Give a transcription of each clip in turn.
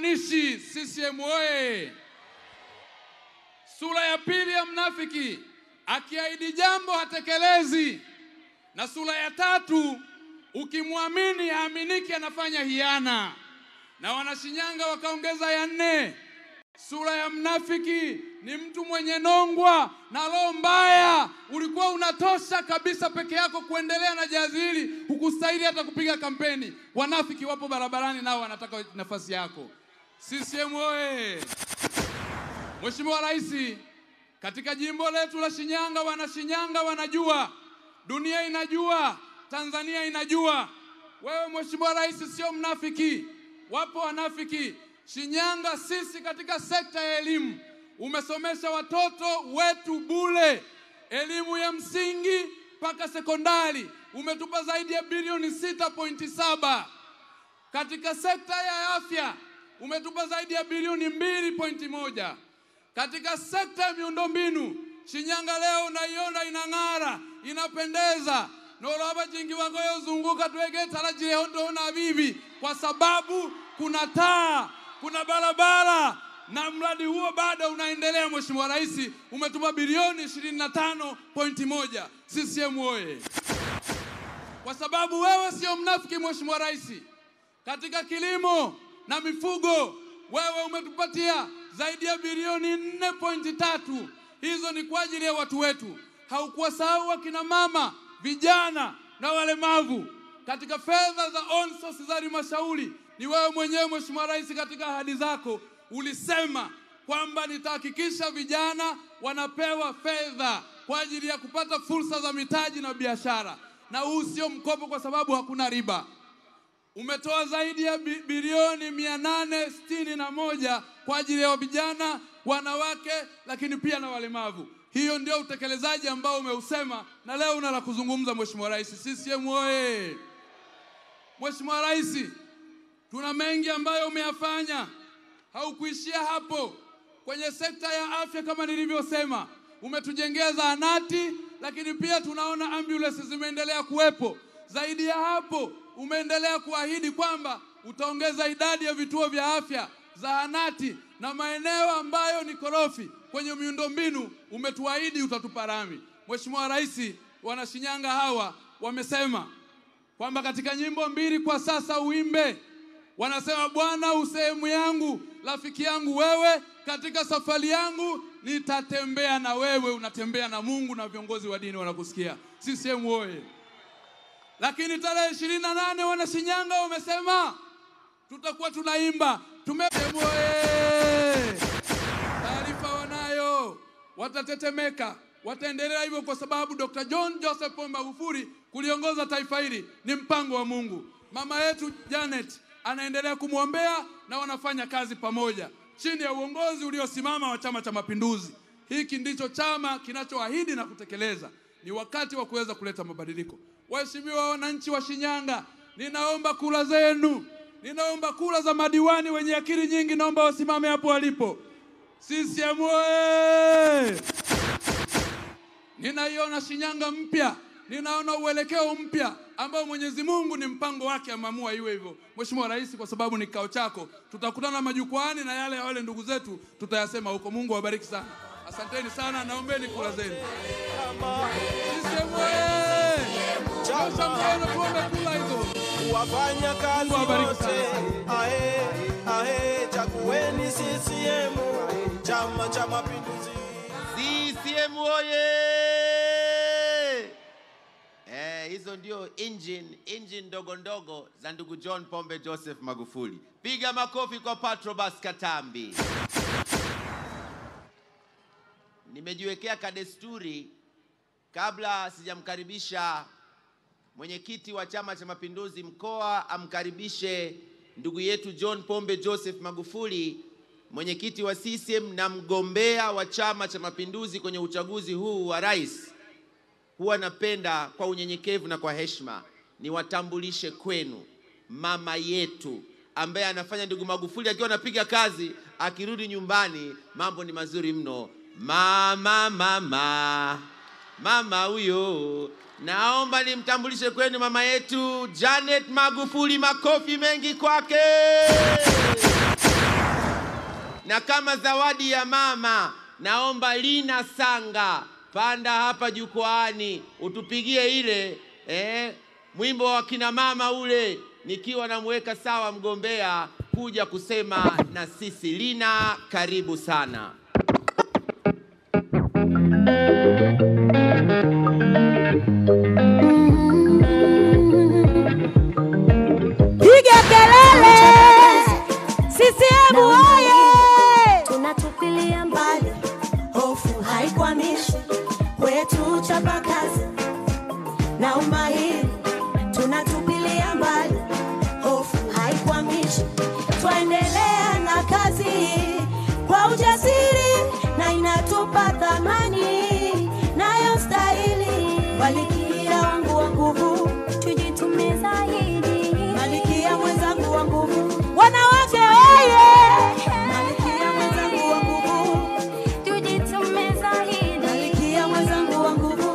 haimaanishi CCM oye. Sura ya pili ya mnafiki, akiahidi jambo hatekelezi, na sura ya tatu, ukimwamini haaminiki, anafanya hiana. Na Wanashinyanga wakaongeza ya nne, sura ya mnafiki ni mtu mwenye nongwa na roho mbaya. Ulikuwa unatosha kabisa peke yako kuendelea na jazi hili, hukustahili hata kupiga kampeni. Wanafiki wapo barabarani, nao wanataka nafasi yako. CCM oye! Mheshimiwa Rais, katika jimbo letu la Shinyanga, wana Shinyanga wanajua, dunia inajua, Tanzania inajua, wewe Mheshimiwa Rais sio mnafiki. Wapo wanafiki Shinyanga. Sisi katika sekta ya elimu umesomesha watoto wetu bure, elimu ya msingi mpaka sekondari, umetupa zaidi ya bilioni 6.7. Katika sekta ya afya umetupa zaidi ya bilioni 2.1. Katika sekta ya miundombinu Shinyanga leo unaiona inang'ara, inapendeza noloba jingi wangoyo zunguka twege tarajire ondona bibi, kwa sababu kuna taa, kuna barabara na mradi huo bado unaendelea. Mheshimiwa Rais, umetupa bilioni 25.1. CCM oye! Kwa sababu wewe sio mnafiki, Mheshimiwa Rais. Katika kilimo na mifugo wewe umetupatia zaidi ya bilioni 4.3. Hizo ni kwa ajili ya watu wetu. Haukuwasahau wakina mama, vijana na walemavu. Katika fedha za on source za halmashauri ni wewe mwenyewe Mheshimiwa Rais, katika ahadi zako ulisema kwamba nitahakikisha vijana wanapewa fedha kwa ajili ya kupata fursa za mitaji na biashara, na huu sio mkopo, kwa sababu hakuna riba. Umetoa zaidi ya bi- bilioni mia nane sitini na moja kwa ajili ya vijana, wanawake, lakini pia na walemavu. Hiyo ndio utekelezaji ambao umeusema, na leo una la kuzungumza Mheshimiwa Rais. CCM oye! Mheshimiwa Rais, tuna mengi ambayo umeyafanya, haukuishia hapo. Kwenye sekta ya afya kama nilivyosema, umetujengea zahanati, lakini pia tunaona ambulance zimeendelea kuwepo. Zaidi ya hapo, umeendelea kuahidi kwamba utaongeza idadi ya vituo vya afya, zahanati na maeneo ambayo ni korofi kwenye miundombinu, umetuahidi utatupa rami. Mheshimiwa Rais, Wanashinyanga hawa wamesema kwamba katika nyimbo mbili kwa sasa uimbe. Wanasema Bwana usehemu yangu, rafiki yangu wewe, katika safari yangu nitatembea na wewe. Unatembea na Mungu na viongozi wa dini wanakusikia. CCM oye! Lakini tarehe ishirini na nane Wanashinyanga wamesema tutakuwa tunaimba tume oye! Taarifa wanayo, watatetemeka, wataendelea hivyo kwa sababu Dr. John Joseph Pombe Magufuli kuliongoza taifa hili ni mpango wa Mungu. Mama yetu Janet anaendelea kumwombea na wanafanya kazi pamoja chini ya uongozi uliosimama wa Chama cha Mapinduzi. Hiki ndicho chama kinachoahidi na kutekeleza. Ni wakati wa kuweza kuleta mabadiliko. Waheshimiwa wananchi wa Shinyanga, ninaomba kura zenu, ninaomba kura za madiwani wenye akili nyingi, naomba wasimame hapo walipo. CCM oye! Ninaiona Shinyanga mpya, ninaona uelekeo mpya ambao Mwenyezi Mungu ni mpango wake, ameamua iwe hivyo. Mheshimiwa Rais, kwa sababu ni kikao chako, tutakutana majukwaani na yale ya wale ndugu zetu tutayasema huko. Mungu awabariki sana, asanteni sana, naombeni kura zenu. CCM oye! Nyosha mkono tuombe kura hizo. wafanya kazi Mungu awabariki wote, sana. ahe ahe, chagueni CCM, Chama cha Mapinduzi. CCM oye! Eh, hizo ndio engine engine ndogo ndogo za ndugu John Pombe Joseph Magufuli. Piga makofi kwa Patrobas Katambi. Nimejiwekea kadesturi kabla sijamkaribisha mwenyekiti wa Chama cha Mapinduzi mkoa amkaribishe ndugu yetu John Pombe Joseph Magufuli, mwenyekiti wa CCM na mgombea wa Chama cha Mapinduzi kwenye uchaguzi huu wa rais. Huwa napenda kwa unyenyekevu na kwa heshima niwatambulishe kwenu mama yetu ambaye anafanya ndugu Magufuli akiwa anapiga kazi, akirudi nyumbani mambo ni mazuri mno. Mama, mama, mama huyo, naomba nimtambulishe kwenu mama yetu Janet Magufuli. Makofi mengi kwake. Na kama zawadi ya mama, naomba Lina Sanga, panda hapa jukwaani utupigie ile eh, mwimbo wa kina mama ule, nikiwa namweka sawa mgombea kuja kusema na sisi. Lina, karibu sana. Piga kelele! CCM oye! tunatupilia mbali, hofu haikwamishi kwetu, chapa kazi na umahiri, tunatupilia mbali, hofu haikwamishi, twaendelea na kazi kwa ujasiri na inatupa thamani nayo stahili. Malikia wangu wa nguvu, tujitume zaidi. Malikia mwenzangu wa nguvu, Wanawake oye! Malikia mwenzangu wa nguvu, Tujitume zaidi. Malikia mwenzangu wa nguvu,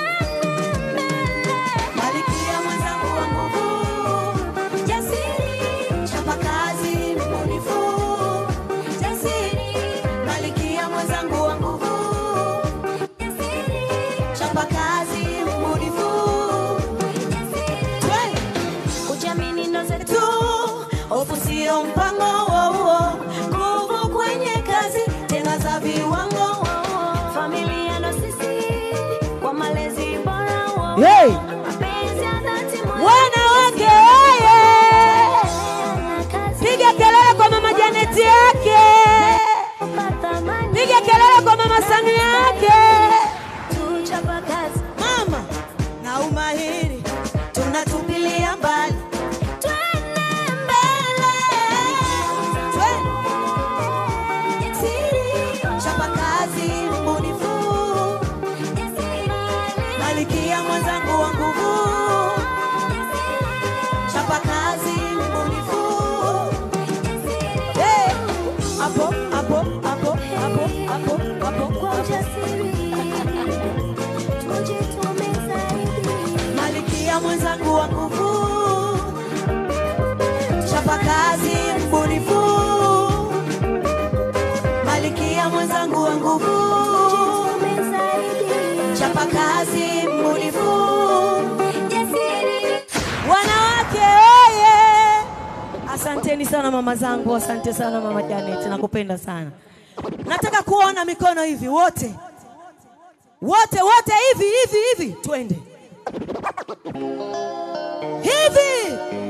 Malikia mwenzangu wa nguvu, jasiri, chapa kazi, mbunifu, jasiri, Malikia mwenzangu wa nguvu, jasiri, chapa kazi, mbunifu, jasiri, kujiamini ndo zetu, hofu sio mpango wauo, nguvu kwenye kazi tena za viwango wauo. familia ndo sisi kwa malezi bora wauo. Hey! mapenzi ya dhati moyo Wanawake oye! Piga kelele kwa mama Janeti yake! Piga kelele kwa mama Samia yake! tuchapa kazi mama na umahiri tunatupilia mbali twende mbele twende siri chapa kazi mbunifu malikia mwenzangu wa nguvu chapa kazi mbunifu Eh, hapo hapo hapo hapo hapo hapo kwa ujasiri tujitume zaidi malikia mwenzangu wa nguvu chapa kazi mbunifu malikia mwenzangu wa nguvu chapa kazi mbunifu Wanawake oye! Asanteni sana mama zangu, asante sana mama Janet, nakupenda sana. Nataka kuona mikono hivi wote wote wote, hivi hivi hivi, twende hivi